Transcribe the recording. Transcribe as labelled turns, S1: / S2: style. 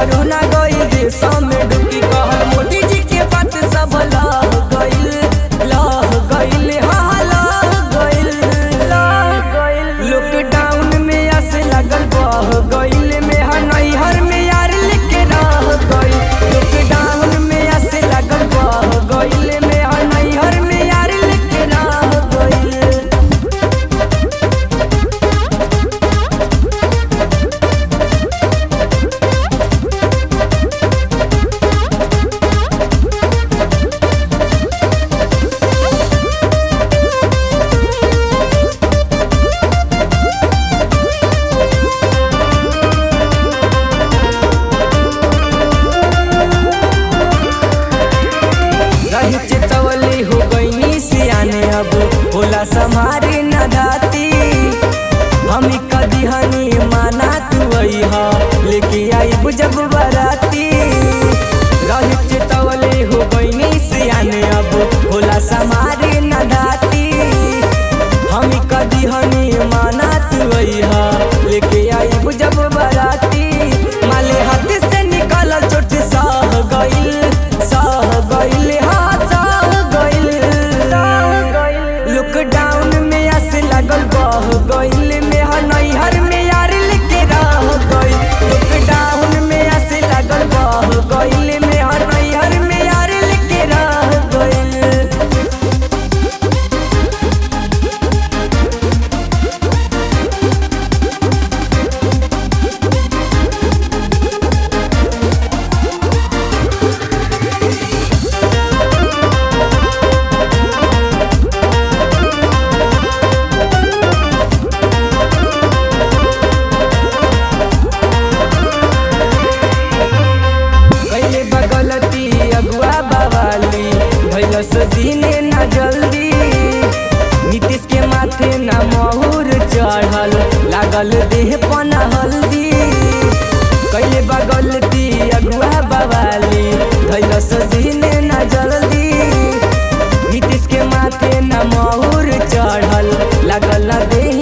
S1: corona गई देशों में डुबकी कहल मोदी जी के बात सब लह गइल लह गइल हाँ लह गइल लह गइल लॉकडाउन में आस लगल बह गइल में हा नैहर में यार लेके रह गइल लॉकडाउन में आस लगल बह गइल में हा नैहर में यार लेके रह गइल रही चेतवली हो गईनी सियाने अब होला समारी न धाती हम कदी हनी माना तू हा लेके आई जब बराती रही चेतवली हो गईनी सियाने अब होला समारी न धाती हम कदी हनी माना तू हा लेके आई जब बराती माले हाथ से निकल चोट सह गइल सह गइल हाँ सह गइल लॉकडाउन में आस लगल बह गइल में हा नैहर में यार लेके रह गइल लॉकडाउन में आस लगल बह गइल में हा नैहर में यार लेके रह गइल कैले बगलती अगुआ बवाली भैलस दिने न जल्दी नीतीश के माथे न महुर चढ़ल लागल देह पना हल्दी कैले बगलती अगुआ बवाली भैलस दिने न जल्दी नीतीश के माथे न महुर चढ़ल लागल देह